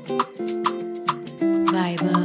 Vibe.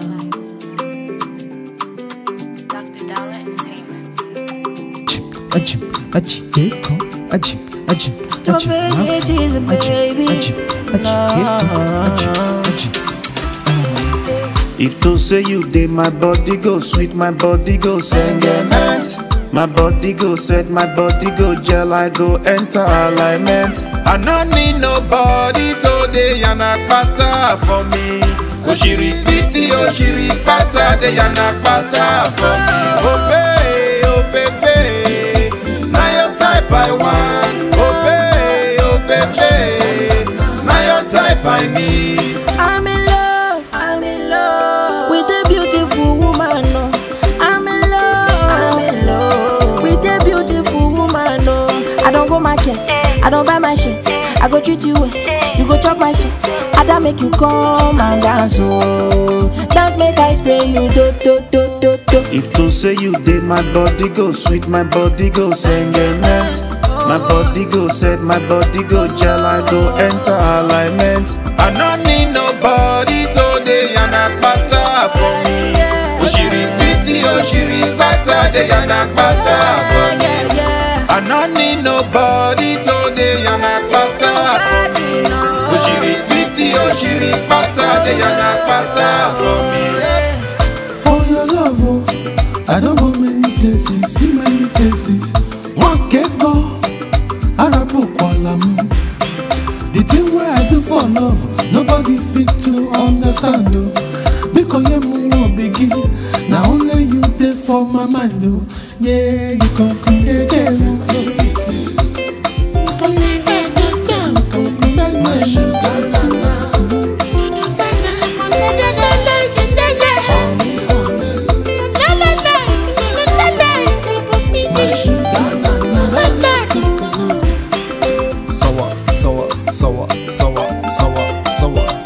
Dr. Dollar Entertainment. Ajib, ajib, eko, ajib, ajib, Your ajib, baby mafu, is a baby. ajib, ajib, ajib, eko, ajib, ajib. If to say you did, my body go sweet, my body go sentiment. My body go set, my body go gel, I go enter alignment. I no need nobody today, yana pata for me. Oshiri piti, oshiri pata, de yana pata for me. Oh babe, oh baby, now your type I want. Oh babe, oh baby, now your type I need. I'm in love, I'm in love with a beautiful woman. No. I'm in love, I'm in love with a beautiful woman. No. I don't go market, I don't buy my shit. I go treat you well, you go chop my sweet. I don't make you come and dance, oh. Dance make I spray you, do do do do do. If to say you did, my body go sweet, my body go sentiment. My body go set, my body go gel, I go enter alignment. I no need nobody today, yana pata for me. Oshiri piti, oshiri pata, de yana pata for me. Yeah, yeah. I no need nobody today, yana pata for me. Oshiri piti, oshiri pata, de yana pata for me. For your love, oh, I don't go many places, see many faces. One get go, Arabu Kualam. The thing where I do for love, nobody fit to understand. Oh. Because you move begin, now only you there for my mind. Oh. Yeah, you come come yeah, yeah, sweetie. Come here, yeah, yeah, yeah, compliment my sugar, my sugar, Sawa, sawa, sawa, sawa, sawa, sawa.